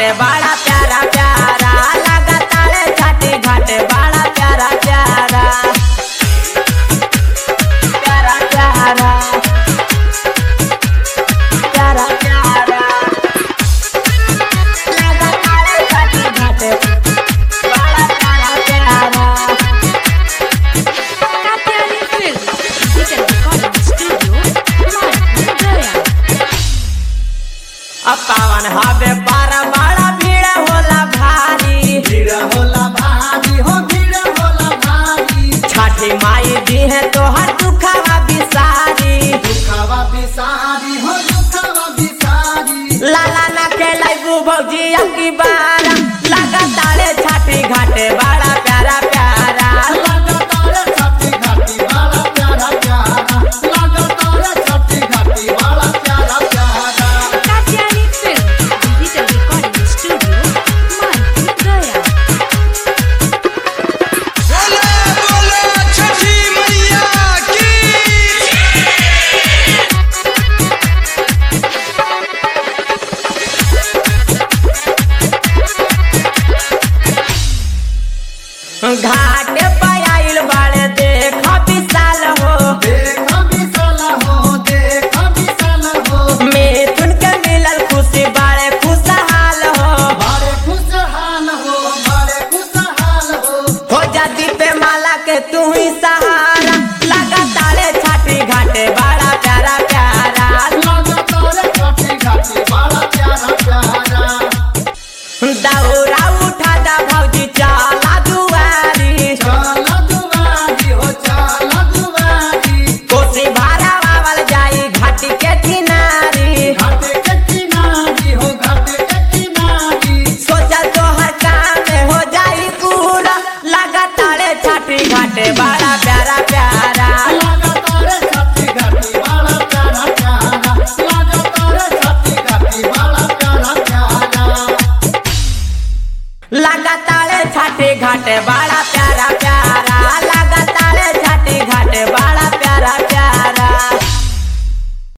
घाटे बड़ा प्यारा प्यारा लगातार छठी घाटे बड़ा प्यारा प्यारा प्यारा प्यारा प्यारा प्यारा लगातार छठी घाटे बड़ा प्यारा प्यारा Katyani Film, Digital Recording Studio, Martin Gaya. अब पावन हवे बारा बड़ा भीड़ होला भारी भीड़ होला भारी हो भीड़ होला भारी छठी माई दी है तोहर दुखवा बिसारी दुखवा बिसारी हो दुखवा बिसारी लाला ना खेलाई भौजी अबकी बार लगातार छठी घाटे बड़ा प्यारा प्यारा लगातार छठी घाटी वाला प्यारा प्यारा लगातार छठी घाटी वाला प्यारा प्यारा Katyani Film, Digital Recording Studio, Martin Gaya. बोले बोले छठी मैया की घाट पर आइल बाड़े देख विशाल हो देख विशाल हो देख विशाल हो मिथुन के मिलल खुशी बाड़े खुशहाल हो बड़े खुशहाल हो बड़े खुशहाल हो हो जाती पे माला के तू ही सहारा लगातार छठी घाटे बड़ा प्यारा प्यारा लगातार छठी घाटी वाला प्यारा प्यारा दौरा उठा दा भौजी चला दुआरी चल दुआरी हो चल दुआरी कोसी भारा बावल जाई घाटी के किनारी घाटे के किनारी हो घाटे के किनारी सोचा तो हर काम में हो जाई पूरा लगातार छठी घाटे बड़ा प्यारा प्यारा लगातार छठी घाटी वाला प्यारा प्यारा लगातार छठी घाटी वाला प्यारा प्यारा लगातार छठी घाटे बड़ा प्यारा प्यारा